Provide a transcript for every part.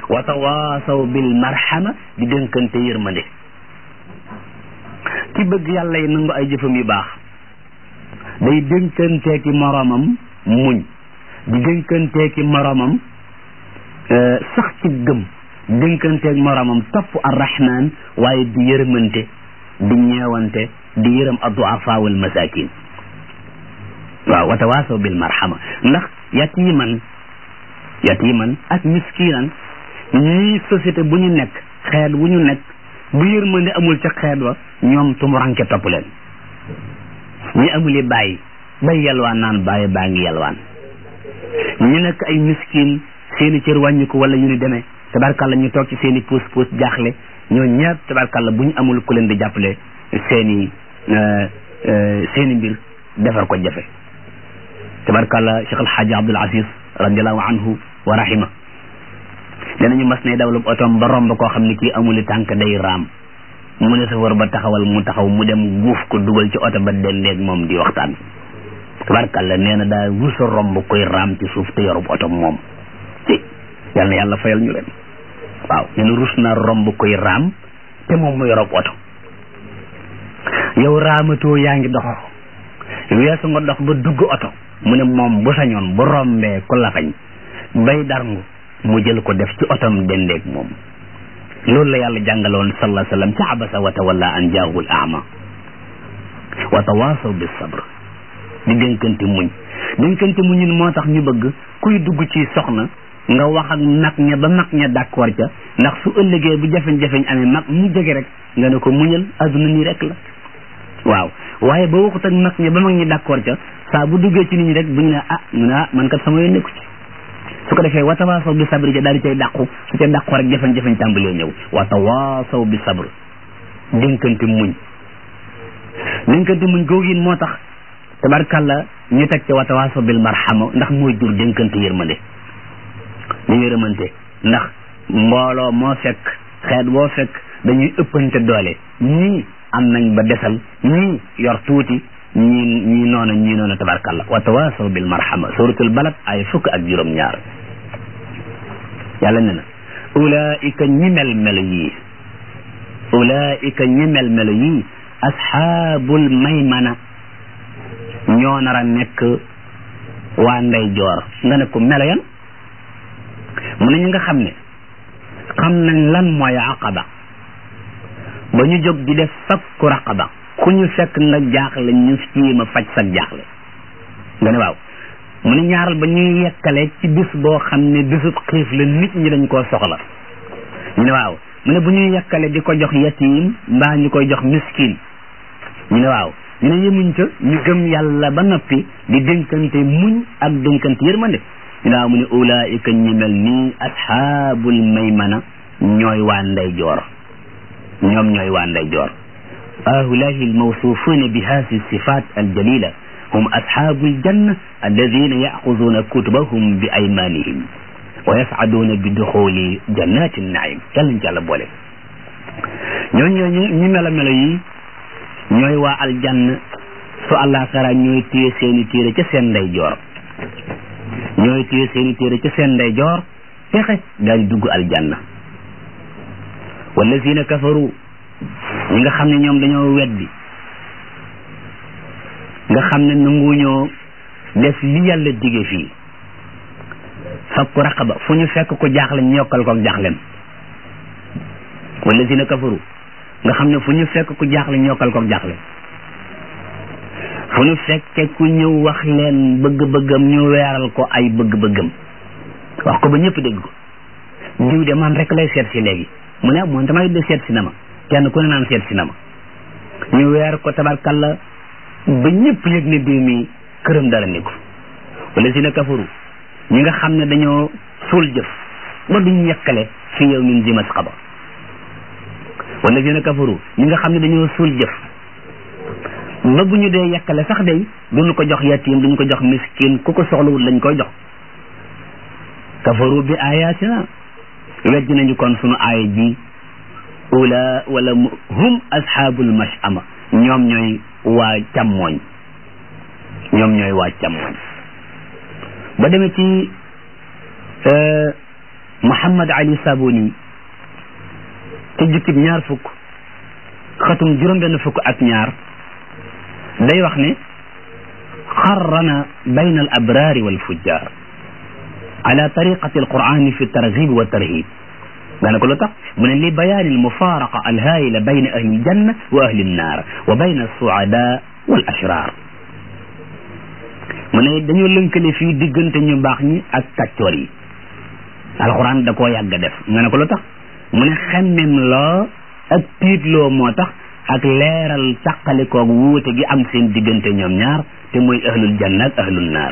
wa tawaasaw bil marhama di dénkante yërmande ki bëgg yàlla yi nangu ay jëfam yu baax day dénkanteeki moroomam muñ di dénkanteeki moroomam sax ci gëm dénkanteek moroomam topp arrahman waaye di yërmante di ñeewante di yërëm adduafa wal masakin waaw wa tawaasaw bil marhama ndax yatiman yatiman ak miskinan ñii société bu ñu nekk xeet wu ñu nekk bu yërmande amul ca xeet wa ñoom tumuranke topp leen ñi amuli bàyyi bay yalwaan naan bàyyi baa ngi yalwaan ñu nekk ay miskin seeni cër wàññiku wala yu ni demee tabarkàlla ñu toog ci seeni puus puus jaaxle ñoo ñëpp tabarkàlla bu ñu amul ku leen di jàppale seeni seeni mbir defar ko jafe tabarkàlla Cheikh El Hadj Abdoul Aziz radiallahu anhu wa rahima danañu mas ne dawlu otoom ba romb koo xam ne kii amuli tànk day raam mu ne safar ba taxawal mu taxaw mu dem guuf ko dugal ci oto ba dendeeg moom di waxtaan tabarkàlla nee na daa wusa romb koy raam ci suuf te yorub oto moom ci yal na yàlla fayal ñu leen waaw nee na rus na romb koy raam te moom mu yorub oto yow raamatoo yaa ngi dox weesu nga dox ba dugg oto mu ne moom bu sañoon bu rombee ku lafañ bay darngu mu jël ko def ci otom dendeeg moom loolu la yàlla jàngaloon sallallahu alayhi wa sallam ci abasa wa tawalla an jaahul ama wa tawaasaw bis sabr di dénkante muñ dénkante muñin moo tax ñu bëgg kuy dugg ci soxna nga wax ak mag ña ba mag ña d'accord ca ndax su ëllëgee bu jafeñ-jafeñ amee mag mu jege rek nga ne ko muñal adduna nii rek la waaw waaye ba waxut ak mag ña ba mag ñi d'accord ca saa bu duggee ci nit ñi rek bu ñu ne ah mu ne ah man kat sama yoon nekku ci su ko defee wa tawaasaw bi sabri ca daal di cay dàqu su ca dàqu rek jafe-jafe tàmbalee ñëw wa tawaasaw bi sabr dénkante muñ dénkante muñ googu it moo tax tabarkàlla ñu teg ca wa tawaasaw bil marhama ndax mooy jur dénkante yërmande ñu yërëmante ndax mbooloo moo fekk xeet boo fekk dañuy ëppante doole ñii am nañ ba desal ñii yor tuuti ñii ñii noona ñii noona tabarkàlla wa tawaasaw bil marhama suratul balad ay fukk ak juróom ñaar yàlla ne na ulaika ñi mel melo yii ulaika ñi mel melo yii asxaabul maymana ñoo nar a nekk waa ndey joor nga ne ko melo yan mu ne ñu nga xam ne xam nañ lan mooy aqaba ba ñu jóg di def fakku raqaba ku ñu fekk nga jaaxle ñu jéem a faj sa jaaxle nga ne waaw mu ne ñaaral ba ñuy yekkale ci bis boo xam ne bisub xiif la nit ñi dañ koo soxla ñu ne waaw mu ne bu ñuy yekkale di ko jox yatim mbaa ñu koy jox miskin ñu ne waaw ñu ne yemuñ ca ñu gëm yàlla ba noppi di dénkante muñ ak dénkante yërmande ñu ne waaw mu ne ulaika ñi mel nii ashaabul maymana ñooy waa ndey joor ñoom ñooy waa ndey joor هؤلاء الموصوفون بهذه الصفات الجليلة هم أصحاب الجنة الذين يأخذون كتبهم بأيمانهم ويسعدون بدخول جنات النعيم يلا نجعل بولي ñoo ñoo ñi mela melo yi ñooy waa aljanna su àllaaxara ñooy téye seeni téere ca seen ndey joor ñooy téye seeni téere ca seen ndey joor texe daañ dugg aljanna wallazina kafaru ñi nga xam ne ñoom dañoo weddi nga xam ne nanguñoo def li yàlla dige fii fakku raqaba fu ñu fekk ko jaaxle ñu yokkal ko ak jaaxlem wallazina kafaru nga xam ne fu ñu fekk ku jaaxle ñu yokkal ko ak jaaxlem fu ñu fekke ku ñëw wax leen bëgg-bëggam ñu weeral ko ay bëgg-bëggam wax ko ba ñëpp dégg ko diw de man rek lay seet si léegi mu ne moom damay de seet si na ma kenn ku ne naan seet si na ma ñu weer ko tabarkalla ba ñëpp yëg ne diw mi këram dara ni ko wala si na kafaru ñi nga xam ne dañoo suul jëf ba duñ yekkale fi yow min zi masqaba wala si na kafaru ñi nga xam ne dañoo suul jëf ba bu ñu dee yekkale sax day duñu ko jox yatim duñu ko jox miskin ku ko soxlawul lañ koy jox kafaru bi ayatina wejj nañu kon sunu aaya ji ula wala hum ashabul mashama ñoom ñooy waa càmmooñ ñoom ñooy waa càmmooñ ba demee ci Muhammad Ali Sabuni ci jukkib ñaar fukk xatum juróom-benn fukk ak ñaar day wax ne xarrana bayna al abraari wal fujjaar ala tariqati al qur'ani fi targhib wa tarhib nga ne ko lu tax mu ne li bayaani al mufaaraqa al haayila bayna ahli al janna wa ahli an naar wa bayna al suada wal ashrar mu ne dañoo lënkale fii diggante ñu baax ñi ak kàccoor yi alxuraan da koo yàgg def nga ne ko lu tax mu ne xemmem loo ak tiitloo moo tax ak leeral càqalikoog wuute gi am seen diggante ñoom ñaar te mooy ahlul janna ak ahlul naar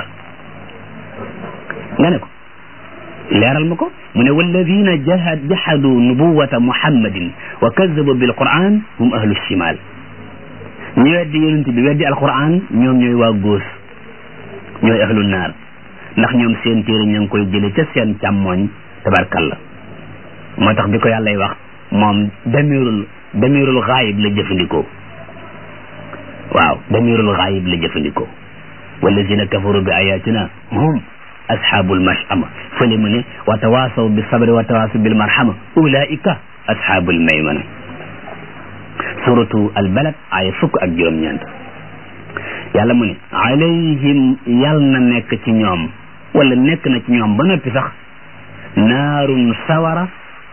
nga ne ko leeral ma ko mu ne walladina jahad jahadu nubuwata muhammadin wa kazabu bil quran hum ahlu shimal ñu weddi yonent bi weddi alquran ñoom ñooy waa góos ñooy ahlul naar ndax ñoom seen téere ña ngi koy jële ca seen càmmooñ tabarkalla moo tax bi ko yàllay wax moom damirul damirul xaayib la jëfandikoo waaw damirul xaayib la jëfandikoo wallazina kafaru bi ayatina hum ashabul mashama fële mu ne wa tawasaw bi sabri wa tawasaw bil marhama ulaika ashabul maymana suratu al balad aya fukk ak juróom-ñeent yàlla mu ne alayhim yal na nekk ci ñoom wala nekk na ci ñoom ba noppi sax naarun sawara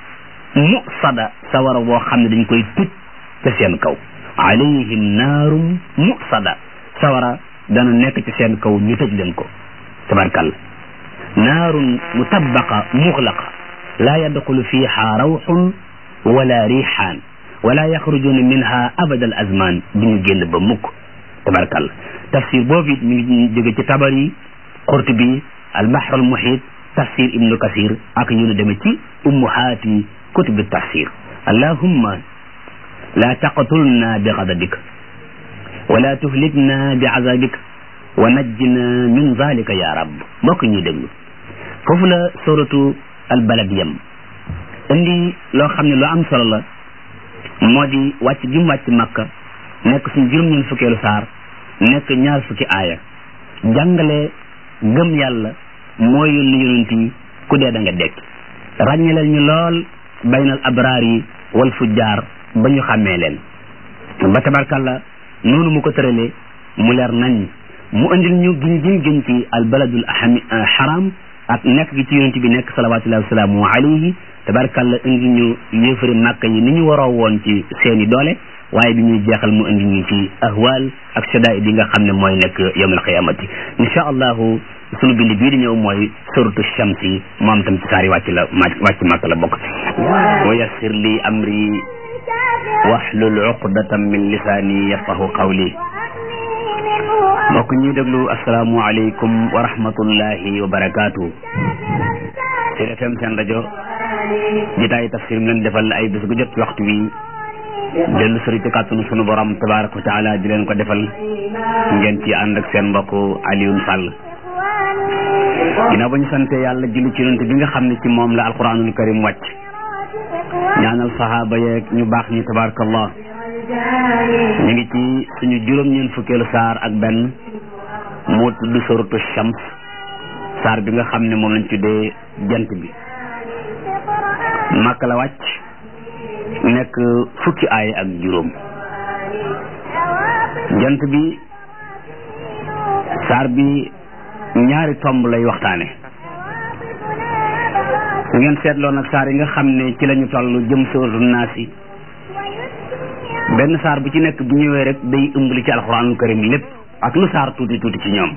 musada sawara boo xam ne dañ koy tëj ca seen kaw alayhim naarum musada sawara dana nekk ci seen kaw ñu tëj leen ko tabarkalla naarun mutabaqa muxlaqa laa yadxulu fiha rawxun wala riixaan wala yaxrujuna minha abada al azman bi ñu génn ba mukk tabarkalla tafsir boobu it mi ngi jóge ci tabari qurtubi al bahr al muhit tafsir ibnu kasir ak yu nu demee ci ummuhaati kutubi tafsir allahumma la taqtulna bi ghadabika wala tuhlikna bi azabika wa najjina min zalika ya rab mbokk ñuy déglu foofu la suratu al balad yam indi loo xam ne lu am solo la moo di wàcc gi mu wàcc makka nekk suñ juróom-ñeent fukkeelu saar nekk ñaar fukki aaya jàngale gëm yàlla moo yónni yonent yi ku dee da nga dekk ràññaleel ñu lool baynal abraar yi wal fujjaar ba ñu xàmmee leen ba tabarkàlla noonu mu ko tëralee mu leer nañ mu andil ñu giñ giñ giñ ci al baladul haram ak nekk gi ci yonent bi nekk salawatullahi wasalaamu alayhi tabarkàlla indi ñu yéefari màkk yi ni ñu waroo woon ci seeni doole waaye bi ñuy jeexal mu indi ñu ci ahwal ak shadaid yi nga xam ne mooy nekk yawmal qiyamati insha allahu sunu bind bii di ñëw mooy suratu shamsi moom tam ci saari wàcc la wàcc màkk la bokk wa yassir li amri wahlul uqdatan min lisaani yafqahu qawli mbokk ñuy déglu asalaamu aleykum wa rahmatullahi wa barakaatu ci FM seen rajo jitaay tafsir mi leen defal ay bés gu jot waxtu wi dellu sëri ci kàttanu sunu borom tabaraka wa taala di leen ko defal ngeen ci ànd ak seen mbokk Alioune Sall ginnaaw ba ñu sante yàlla julli ci yonent bi nga xam ne ci moom la alquranul karim wàcc ñaanal sahaaba yeeg ñu baax ñi tabarakallah ñu ngi ci suñu juróom-ñeen fukkeelu saar ak benn moo tudd suratu shams saar bi nga xam ne moom lañ tuddee jant bi màkk la wàcc nekk fukki aay ak juróom jant bi saar bi ñaari tomb lay waxtaane su ngeen seetloo nag saar yi nga xam ne ci lañu toll jëm sóoru naas yi benn saar bu ci nekk bu ñëwee rek day ëmb li ci alxuraanul karim lépp ak lu saar tuuti tuuti ci ñoom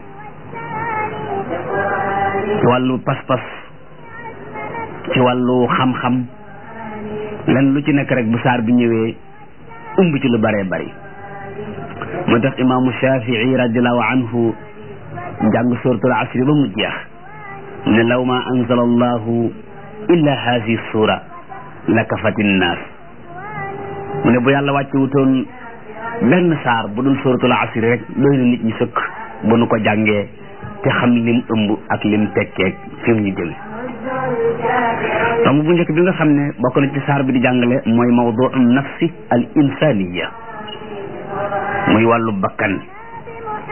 ci wàllu pas-pas ci wàllu xam-xam lenn lu ci nekk rek bu saar bi ñëwee ëmb ci lu bëree bëri moo tax imaamu shafii radiallahu anhu jàng suratul asri ba mu jeex ne law ma anzala allahu illa haasi sura la kafati nnaas mu ne bu yàlla wàcce wutoon benn saar bu dul suratul asri rek doy na nit ñi sëkk bu nu ko jàngee te xam lim ëmb ak lim tekkeeg fi mu ñu jëme tomb bu njëkk bi nga xam ne bokk na ci saar bi di jàngale mooy mawduu nafsi al insaniya muy wàllu bakkan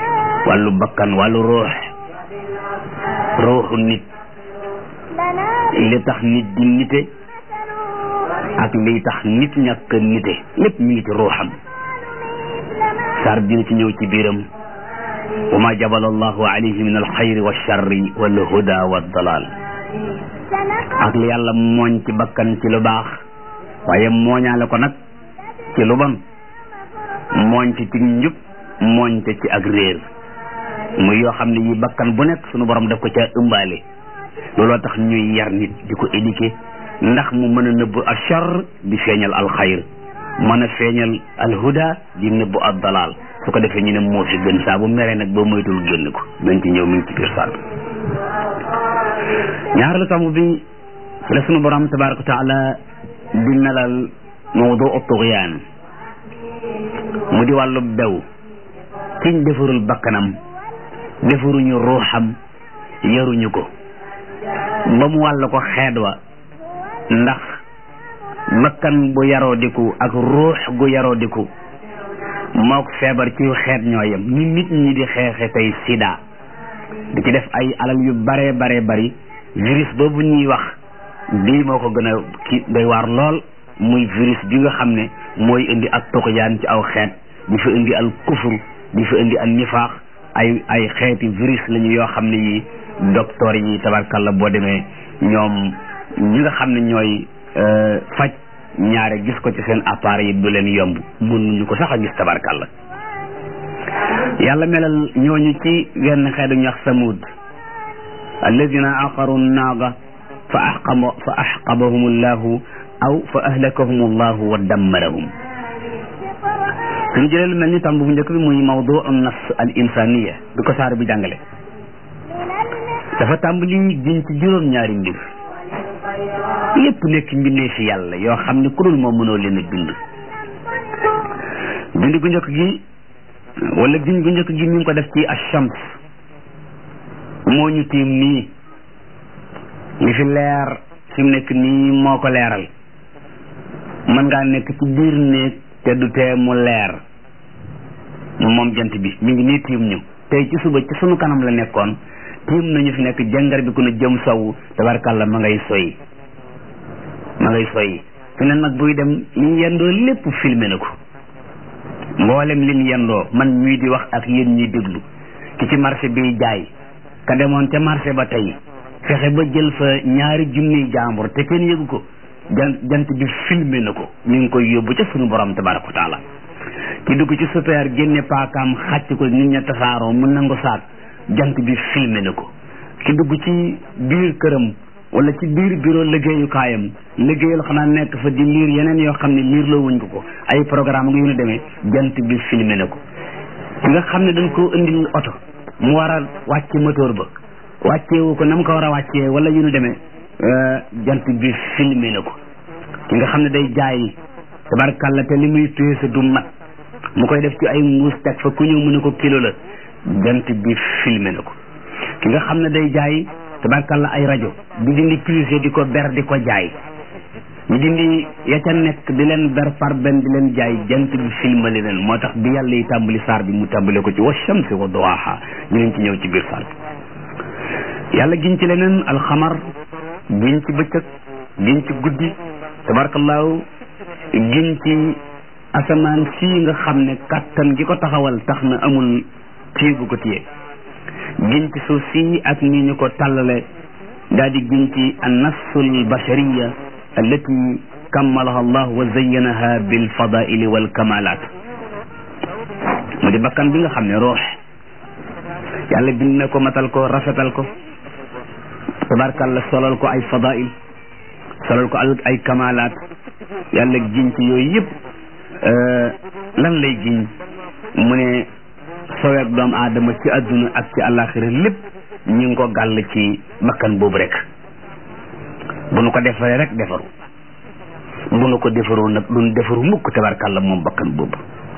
wàllu bakkan wàllu ruux ruuxu nit li tax nit di nite ak liy tax nit ñàkk nite lépp mi ngi ci ruuxam saar bi dina ci ñëw ci biiram wa ma jabala allahu alayhi min alxayri wa charri wal huda wa dalal ak li yàlla mooñ ci bakkan ci lu baax waaye mooñaale ko nag ci lu bon mooñ ci ci njub mooñ te ci ak réer muy yoo xam ne yi bakkan bu nekk sunu borom daf ko ca ëmbaale looloo tax ñuy yar nit di ko éduquer ndax mu mën a nëbb achar di feeñal alxayr mën a feeñal alhuda di nëbb ad dalal su ko defee ñu ne moo fi gën saa bu meree nag boo moytul génn ko dañ ci ñëw mi ngi ci biir saar ñaareelu tomb bi ci la sunu borom tabaraka wa taala di melal mawdu tugyaan mu di wàllu bew kiñ defarul bakkanam defaruñu ruuxam yaruñu ko ba mu wàll ko xeet wa ndax bakkan bu yaroo diku ak ruux gu yaroo diku mook feebar ci xeet ñoo yem ni nit ñi di xeexe tey sida di ci def ay alal yu bare bare bari virus boobu ñuy wax bii moo ko gën a ki doy waar lool muy virus bi nga xam ne mooy indi ak tuqyaan ci aw xeet di fa indi al kufur di fa indi al nifaax ay ay xeeti virus lañu yoo xam ne yi docteur yi tabarkalla boo demee ñoom ñi nga xam ne ñooy faj ñaare gis ko ci seen appareil yi du leen yomb mënuñu ko sax a gis tabarkalla yàlla melal ñooñu ci wenn xeetu ñu wax samud alladina aqaru naaga fa axqaba fa axqabahum allahu aw fa ahlakahum allahu wa dammarahum suñu jëlee lu mel ni tomb bu njëkk bi muy mawdu an nafs al insaniya bi ko saar bi jàngale dafa tàmbali giñ ci juróom ñaari mbir yépp nekk mbindee fi yàlla yoo xam ne ku dul moom mënoo leen a bind bind gu njëkk gi wala giñ gu njëkk gi mi ngi ko def ci ashams moo ñu tiim nii li fi leer fi mu nekk nii moo ko leeral mën ngaa nekk ci biir néeg te du tee mu leer moom jant bi mi ngi nii tiim ñu tey ci suba ci sunu kanam la nekkoon tiim nañu fi nekk jàngar bi ku ne jëm sow tabarkàlla ma ngay soy ma ngay soy fi ne nag buy dem li yendoo lépp filmé na ko mboolem lim yendoo man ñuy di wax ak yéen ñuy déglu ki ci marché bi jaay ka demoon ca marché ba tey fexe ba jël fa ñaari junniy jaambur te kenn yëgu ko jant jant bi filmé na ko ñu ngi koy yóbbu ca sunu borom tabaraka wa taala ki dugg ci super génne paakaam xàcc ko nit ña tasaaroo mu nangu saak jant bi filmé na ko ki dugg ci biir këram wala ci biir bureau liggéeyukaayam liggéeyal xanaa nekk fa di liir yeneen yoo xam ne liir loo wuñ ko ko ay programme nga yu ñu demee jant bi filmé na ko ki nga xam ne dañ koo indil oto mu war a wàcce moteur ba wàcceewu ko na mu ko war a wàccee wala yu ñu demee jant bi filmé na ko ki nga xam ne day jaay tabarkàlla te li muy peese du mat mu koy def ci ay mbuus teg fa ku ñëw mu ne ko kilo la jant bi filmé na ko ki nga xam ne day jaay tabarkàlla ay rajo di dindi prise di ko ber di ko jaay ñu dindi ya ca nekk di leen ber par benn di leen jaay jant bi filmali leen moo tax bi yàlla yi tàmbali saar bi mu tàmbale ko ci wa shamsi wa duwaaha ñu leen ci ñëw ci biir saar bi yàlla giñ ci leneen alxamar giñ ci bëccëg giñ ci guddi tabarkallaahu giñ ci asamaan sii nga xam ne kàttan gi ko taxawal tax na amul téye bu ko téye giñ ci suuf sii ak ni ñu ko tàllale daal di giñ ci annafsul bashariya allati kammalaha allah wa zayyanaha bil fadaili wal kamalat mu di bakkan bi nga xam ne roox yàlla bind na ko matal ko rafetal ko tabarkalla solal ko ay fadail solal ko ay kamalat yàlla giñ ci yooyu yëpp lan lay giñ mu ne soweeg doomu aadama ci adduna ak ci àllaaxira lépp ñu ngi ko gàll ci bakkan boobu rek bu nu ko defaree rek defaru bu nu ko defaru nag duñ defaru mukk tabarkàlla moom bakkan boobu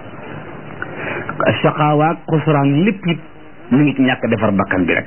saqaawaak xusraan lépp it mu ngi ci ñàkk defar bakkan bi rek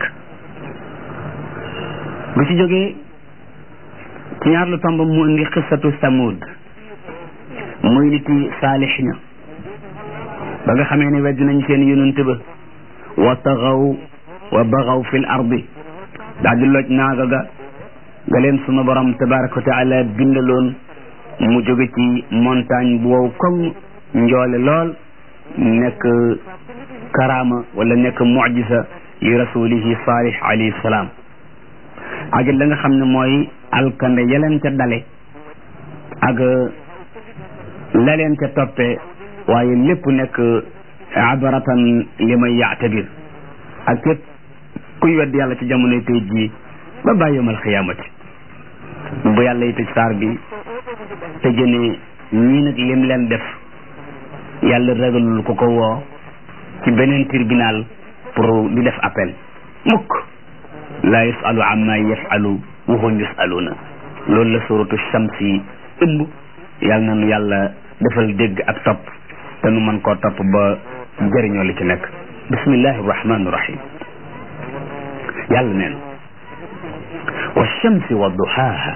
bu ci jógee ci ñaar lu tomb mu indi xissatu samud muy nit yi saalix ña ba nga xamee ne wedd nañ seen yonent ba wa taxaw wa baxaw fil ardi daal di loj naaga ga nga leen sunu borom tabaraka wa taala bindaloon mu jóge ci montagne bu wow koŋ njoole lool nekk karaama wala nekk mujisa yi rasulihi salih alayhi salaam ak la nga xam ne mooy alkande yeleen ca dale ak la leen ca toppee waaye lépp nekk abaratan li may yaatabir ak képp kuy wedd yàlla ci jamonoy tey jii ba bàyyi yawmal xiyaamati bu yàlla yi tëj saar bi te jëne ñii nag lim leen def yàlla ragalul ko ko woo ci beneen tribunal pour di def appel mukk laa yusalu amma yafalu wa hum yusaluna loolu la suratu shamsi ëmb yàlla na nu yàlla defal dégg ak topp te nu mën koo topp ba jëriñoo li ci nekk bismillahi rahmani rahim yàlla neen wa shamsi wa duhaaha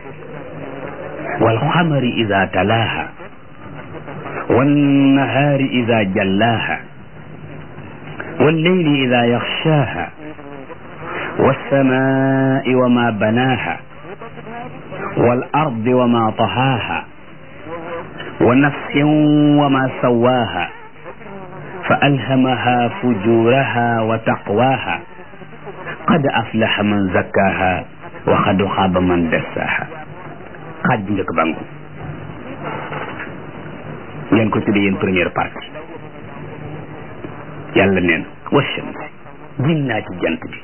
wal xamari ida talaaha wan nahaari ida jallaaha wal leyli ida yaxshaaha والسماء وما بناها والأرض وما طهاها ونفس وما سواها فألهمها فجورها وتقواها قد أفلح من زكاها وقد خاب من دساها قد njëkk bangu ngeen ko tuddee yéen première partie yàlla neen wa shams jin naa ci jant bi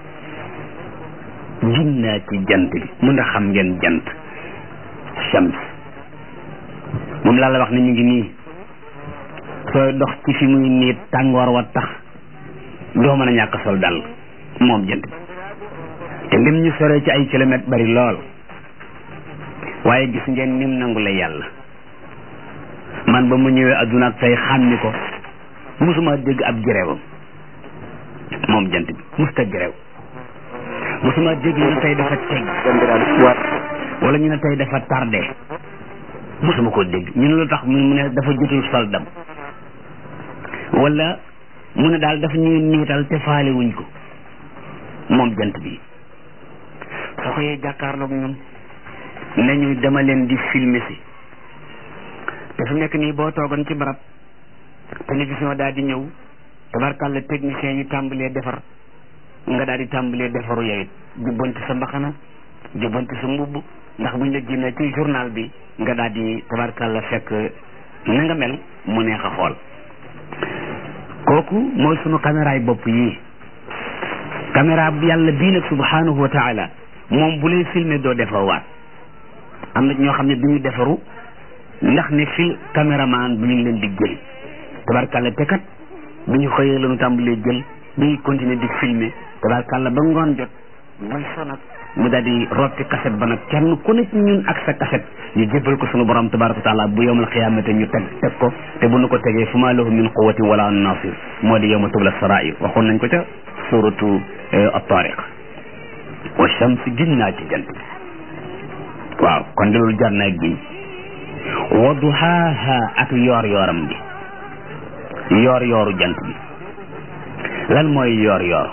jin naa ci jant bi mun a xam ngeen jant shams moom laa la wax ne ñu ngi nii sooy dox ci fi muy nii tàngoor wa tax doo mën a ñàkk sol dal moom jant bi te lim ñu sore ci ay kilomètres bari lool waaye gis ngeen nim nangu la yàlla man ba mu ñëwee adduna ak tey xàmmi ko musuma dégg ab jërewam moom jant bi musta jërew musuma dégg ñu ne tey dafa teg wala ñu ne tey dafa tardé musuma ko dégg ñu ne lu tax mu ne dafa jotul sol dam wala mu ne daal dafa ñuy niital te faale wuñ ko moom jant bi soo ko yee jàkkaarloog ñun nañu dama leen di filmer si te fi nekk nii boo toogoon ci barab télévision daal di ñëw tabarkàlla technicien yi tàmbalee defar nga daal di tàmbalee defaru yow it jubbanti sa mbaxana jubbanti sa mbubb ndax buñ la génnee ci journal bi nga daal di tabarkàlla fekk na nga mel mu neex a xool kooku mooy sunu caméra yi bopp yii caméra bu yàlla bii nag subhanahu wa taala moom bu lay filmer doo defar waat am na ñoo xam ne duñu defaru ndax ne fil caméraman bu ñu leen di jël tabarkàlla te kat bi ñu xëyee la ñu tàmbalee jël dañuy continuer di filmer tabarkàlla ba ngoon jot muy sonat mu daal di rotti kaset ba nag kenn ku ne ci ñun ak sa kaset ñu jébbal ko sunu borom tabaraka wa taala bu yowmal xiyaamate ñu teg teg ko te bu nu ko tegee fu maa lahu min quwwatin wala nasir moo di yowma tubla sarair waxoon nañ ko ca suratu at-tariq wa shams gin naa ci jant bi waaw kon de loolu jar naa giñ wa duhaaha ak yoor yooram bi yoor yooru jant bi lan mooy yoor yoor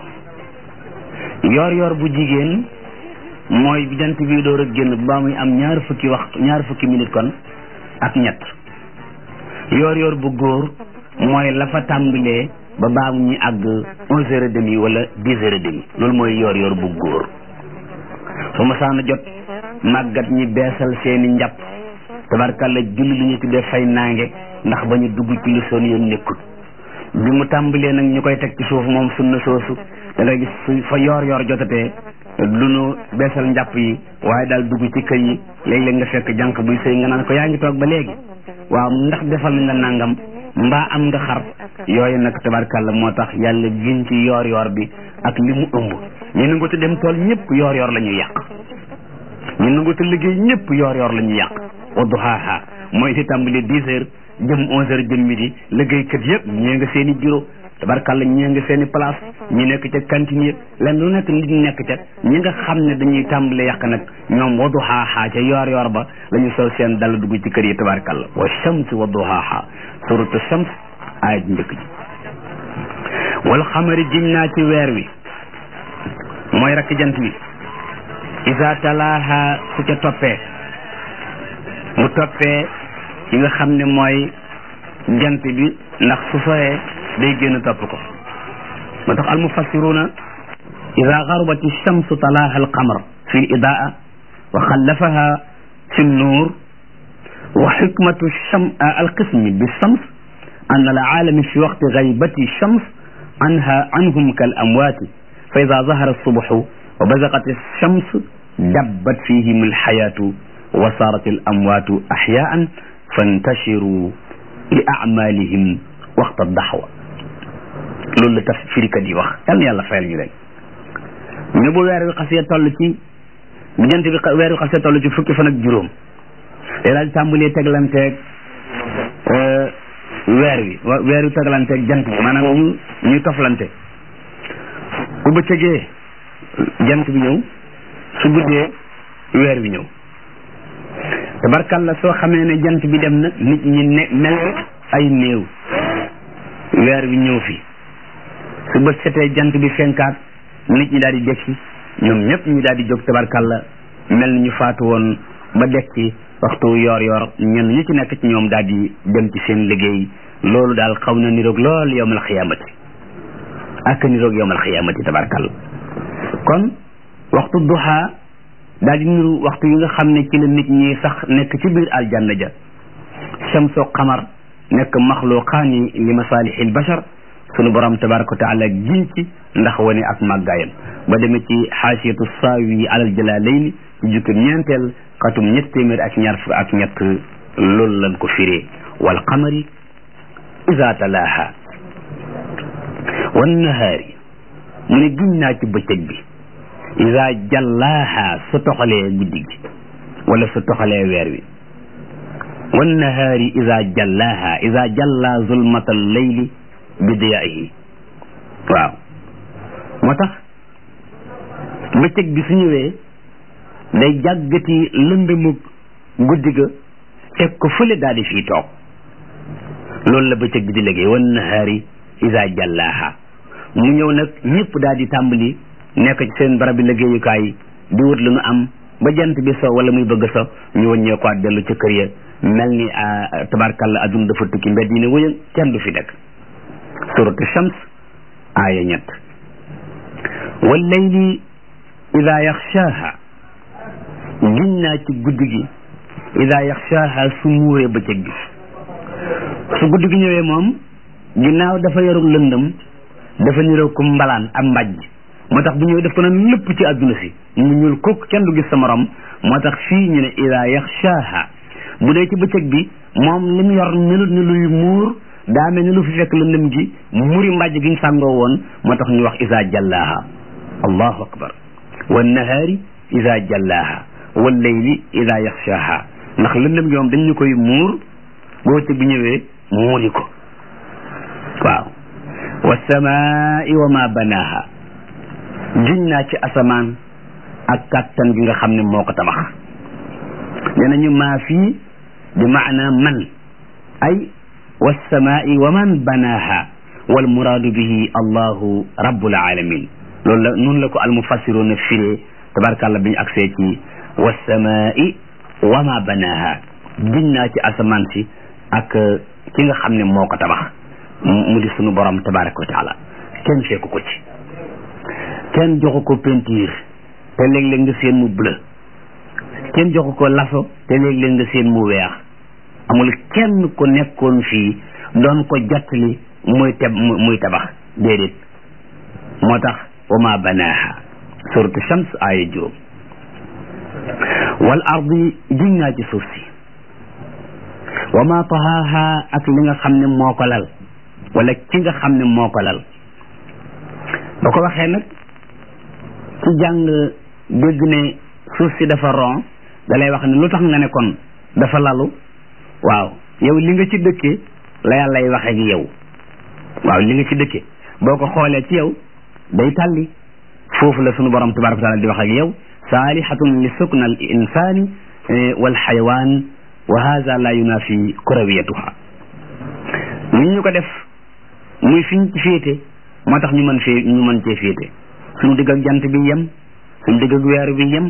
yoor yoor bu jigéen mooy bi jant bi door a génn ba muy am ñaar fukki waxtu ñaar fukki minute kon ak ñett yoor yoor bu góor mooy la fa tàmbalee ba baa mu ñu àgg onze heures et demi wala dix heures et demi loolu mooy yoor yoor bu góor su ma saana jot màggat ñi beesal seeni njàpp tabarkàlla julli lu ñu tuddee fay naange ndax ba ñu dugg ci lu soon yoon nekkul bi mu tàmbalee nag ñu koy teg ci suuf moom sunna soosu da ngay gis su fa yoor yoor jotatee lu nu beesal njàpp yi waaye daal dugg ci kër yi léeg-léeg nga fekk jànq buy sëy nga naan ko yaa ngi toog ba léegi waaw ndax defal nañ la nangam mbaa am nga xar yooyu nag tabarkàlla moo tax yàlla gin ci yoor yoor bi ak li mu ëmb ñu nangu te dem tool ñëpp yoor yoor la ñuy yàq ñu nangu te liggéey ñëpp yoor yoor la ñuy yàq wadduhaaha mooy di tàmbali dix heures jëm onze heures jëm midi liggéeykat yëpp ñee nga seen i bureau tabarkàlla ñee nga seen i place ñi nekk ca cantine yi len lu nekk nit ñi nekk ca ñi nga xam ne dañuy tàmbale yàq nag ñoom wadduhaaha ca yoor yoor ba la ñu sol seen dal dugg ci kër yi tabarkàlla wa shams wadduhaaha suratu shams aaya ji njëkk ji wal xamari jiñ naa ci weer wi mooy rakk jant bi isa talaaha su ca toppee mu toppee yi nga xam ne mooy jant bi ndax su soyee day génn topp ko moo tax almufassiruna ida garubat alchamsu talaaha alqamar fi lidaa wa xallafaha fi nnuur wa xikmatu alqismi bilshams an alaalami fi waqti gaybati shams anha anhum kal amwaati fa ida zahara alsubuxu wa bazaqat alshams dabbat fihim alxayaatu wa saarat alamwaatu axyaan fantashiru li amalihim waxta daxwa loolu la taf firikat yi wax yal na yàlla fayal ñu leen ñu ne bu weer wi xasee toll ci bu jant bi weer wi xasee toll ci fukki fan ak juróom day daal di tàmbalee teglanteeg weer wi weer wi teglanteeg jant bi maanaam ñu ñuy toflante bu bëccëgee jant bi ñëw su guddee weer wi ñëw tabarkalla soo xamee ne jant bi dem na nit ñi ne mel ay néew weer wi ñëw fi su bët setee jant bi fenkaat nit ñi daal di dekki ñoom ñëpp ñu daal di jóg tabarkalla mel ni ñu faatu woon ba dekki waxtu yoor yoor ñenn ñu ci nekk ci ñoom daal di dem ci seen liggéey loolu daal xaw na niroog lool yowmal xiyaamati ak niroog yowmal xiyaamati tabarkalla kon waxtu duha daal di niru waxtu yi nga xam ne ci la nit ñi sax nekk ci biir aljanna ja shamsoo xamar nekk maxluqaani li masalihil bashar sunu borom tabaraka wa taala giñ ci ndax wane ak màggaayam ba demee ci xaasiyatu saawi alal jalaalayni ci jukkim ñeenteel xatum ñett téeméer ak ñaar fukk ak ñett loolu lañ ko firee wal qamari iza talaaha wan nahaari mu ne giñ naa ci bëccëg bi iza jallaaha su toxalee guddi gi wala su toxalee weer wi wan nahaari iza jallaaha iza jalla zulmatal layli bi diyaahi waaw moo tax bëccëg bi su ñëwee day jàggati lëndëmu guddi ga teg ko fële daal di fii toog loolu la bëccëg bi di liggéey wan nahaari iza jallaaha mu ñëw nag ñëpp daal di tàmbali nekk ci seen barabi liggéeyukaay di wut lu nu am ba jant bi so wala muy bëgg so ñu wëññee ko dellu ca kër ya mel ni tabarkalla aduna dafa tukki mbedd yi ne wëyën kenn du fi nekk suratu shams aaya ñett wallayli ida yaxshaaha giñ naa ci guddi gi ida yaxshaaha su muuree bëccëg bi su guddi gi ñëwee moom ginnaaw dafa yorul lëndëm dafa niroo ko mbalaan ak mbàjj moo tax bu ñëwee def ko na lépp ci àdduna si mu ñuul kook kenn du gis sa morom moo tax fii ñu ne ida yaxshaaha bu dee ci bëccëg bi moom li mu yor melut ni luy muur daa mel ni lu fi fekk lëndëm gi muri mbàjj gi ñu sàngoo woon moo tax ñu wax isa jallaaha allahu akbar wan nahaari isa jallaaha wal layli isa yaxshaaha ndax lëndëm gi moom dañ ñu koy muur boo bëccëg bi ñëwee muuri ko waaw wasamaai wa ma banaaha giñ naa ci asamaan ak kàttan gi nga xam ne moo ko tabax nee nañu maa fii bi maana man ay wasamaai wa man banaaha wal muraadu bihi allahu rabbul alamin loolu la noonu la ko almufassiruna firee tabarkàllah bi ñu agsee ci wasamaai wa ma banaaha giñ naa ci asamaan si ak ki nga xam ne moo ko tabax mu di sunu borom tabaraka wa taala kenn fekku ko ci kenn joxu ko peinture te léeg-léeg nga seen mu bleu kenn joxu ko laso te léeg-léeg nga seen mu weex amul kenn ku nekkoon fii doon ko jottali muy te muy tabax déedéet moo tax wa ma banaaha suratu shams aaya juróom wal ardi giñ naa ci suuf si wa ma tahaaha ak li nga xam ne moo ko lal wala ki nga xam ne moo ko lal ba ko waxee nag ci jàng dégg ne suuf si dafa ron da lay wax ne lu tax nga ne kon dafa lalu waaw yow li nga ci dëkkee la yàlla lay waxee ak yow waaw li nga ci dëkkee boo ko xoolee ci yow day tàlli foofu la sunu borom tabaraka wa taala di wax ak yow saalihatun li sukna al insani wal xayawaan wa hada la yunafi kurawiyatuha ni ñu ko def muy fiñ ci féete moo tax ñu mën fee ñu mën cee féete suñu digg ak jant bi yem suñu digg ak weer bi yem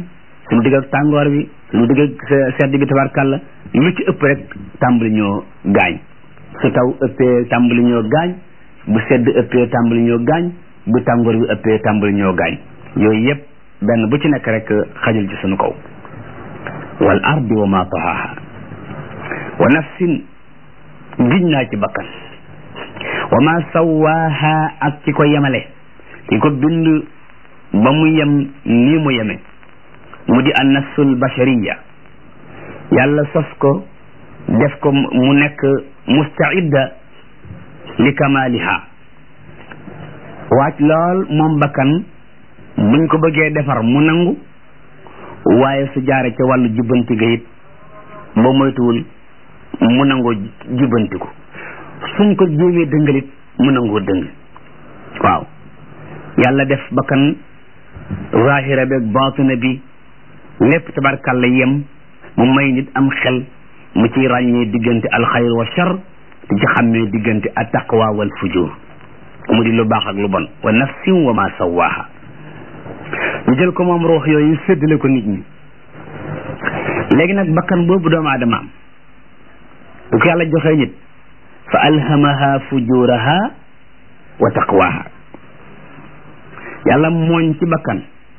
suñu digg ak tàngoor bi suñu digg ak sedd bi tabarkàlla lu ci ëpp rek tàmbali ñoo gaañ su taw ëppee tàmbali ñoo gaañ bu sedd ëppee tàmbali ñoo gaañ bu tàngoor bi ëppee tàmbali ñoo gaañ yooyu yëpp benn bu ci nekk rek xajul ci suñu kaw wal ardi wa ma tahaha wa nafsin giñ naa ci bakkan wa ma sawaaha ak ci ko yemale ki ko bind ba mu yem nii mu yeme mu di an nafsul bashariya yàlla sos ko def ko mu nekk mustaidda li kamaliha waaj lool moom bakkan buñ ko bëggee defar mu nangu waaye su jaare ca wàllu jubbanti ga it ba moytuwul mu nangoo jubbantiku suñ ko jéemee dëngalit mu nangoo dëng waaw yàlla def bakkan zahira beeg baatina bi lépp tabarkàlla yem mu may nit am xel mu ci ràññee diggante alxayr wa char di ci xàmmee diggante at taqwa wal fujur mu di lu baax ak lu bon wa nafsin wa ma sawaaha ñu jël ko moom ruux yooyu séddale ko nit ñi léegi nag bakkan boobu doomu aadama am bu ko yàlla joxee nit fa alhamaha fujuraha wa taqwaha yàlla mooñ ci bakkan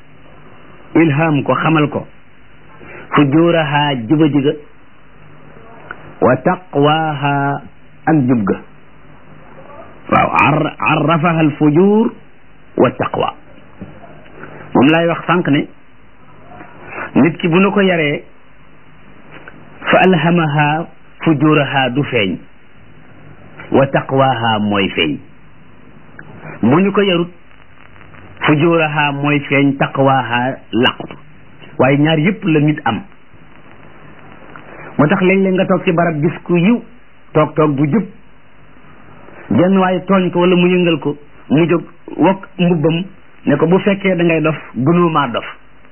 ilham ko xamal ko fujuraha juba jiga wa taqwaha ak jub ga waaw arrafaha al fujur wa taqwa moom laay wax sànq ne nit ki bu nu ko yaree fa alhamaha fujuraha du feeñ wa taqwaha mooy feeñ bu ñu ko yarut fujuraha mooy feeñ taqwaha laqtu waaye ñaar yëpp la nit am moo tax léeg-léeg nga toog ci barab gis ku yiw toog toog bu jub jenn waaye tooñ ko wala mu yëngal ko mu jóg wokk mbubbam ne ko bu fekkee da ngay dof gënoo maa dof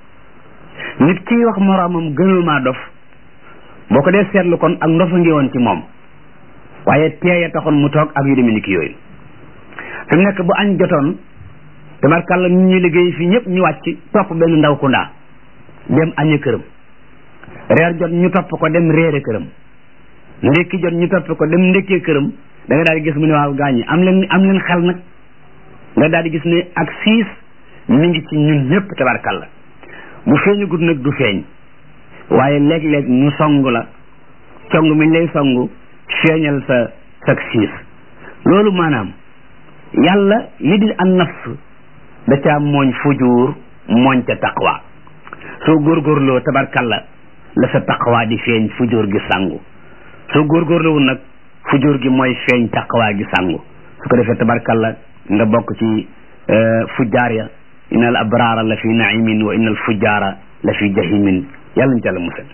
nit kii wax moroomam gënoo maa dof boo ko dee seetlu kon ak ndofa ngi woon ci moom waaye teeye taxoon mu toog ak yu demee ni ki yooyu fi mu nekk bu añ jotoon tabarkàlla ñu ñuy liggéey fii ñëpp ñu wàcc topp benn ndaw ku ndaa dem añe këram reer jot ñu topp ko dem réere këram ndékki jot ñu topp ko dem ndékkee këram da nga daal di gis mu ne waaw gaañi am leen am leen xel nag nga daal di gis ne ak siis mi ngi ci ñun ñëpp tabarkàlla bu feeñu gudd nag du feeñ waaye léeg-léeg ñu song la cong mi lay song feeñal sa sa siis loolu maanaam yàlla li di an nafs da caa mooñ fujuur mooñ ca taqwa soo góorgóorloo tabarkalla la sa taqwa di feeñ fujuur gi sangu soo góorgóorlowul nag fujuur gi mooy feeñ taqwa gi sangu su ko defee tabarkalla nga bokk ci fujjaar ya inna al abraara la fi naimin wa inna al fujjaara la fi jahimin yàlla ñu ca la musal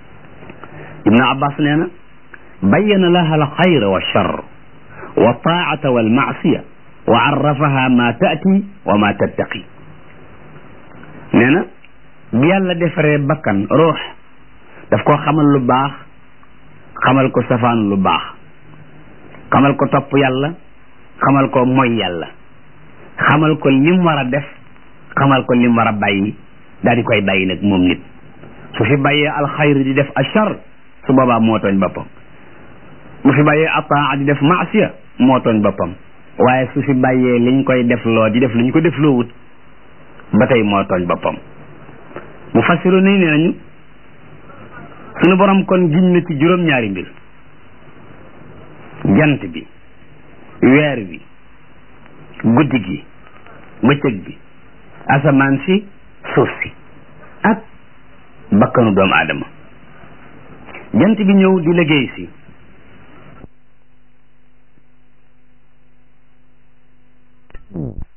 ibnu abbas nee na bayyana laha al xayra wa char wa taata wal maasiya wa arrafaha ma taati wa ma tattaqi nee na bi yàlla defaree bakkan ruux daf koo xamal lu baax xamal ko safaan lu baax xamal ko topp yàlla xamal ko moy yàlla xamal ko lim war a def xamal ko lim war a bàyyi daal di koy bàyyi nag moom nit su fi bàyyee alxayr di def achar su boobaa moo tooñ boppam bu fi bàyyee ataa di def maasiya moo tooñ boppam waaye su fi bàyyee liñ koy def loo di def liñ ko def loo wut ba tey moo tooñ boppam mu fassiru nii nee nañu suñu borom kon giñ na ci juróom-ñaari mbir jant bi weer wi guddi gi bëccëg bi asamaan si suuf si ak bakkanu doomu aadama jant bi ñëw di liggéey si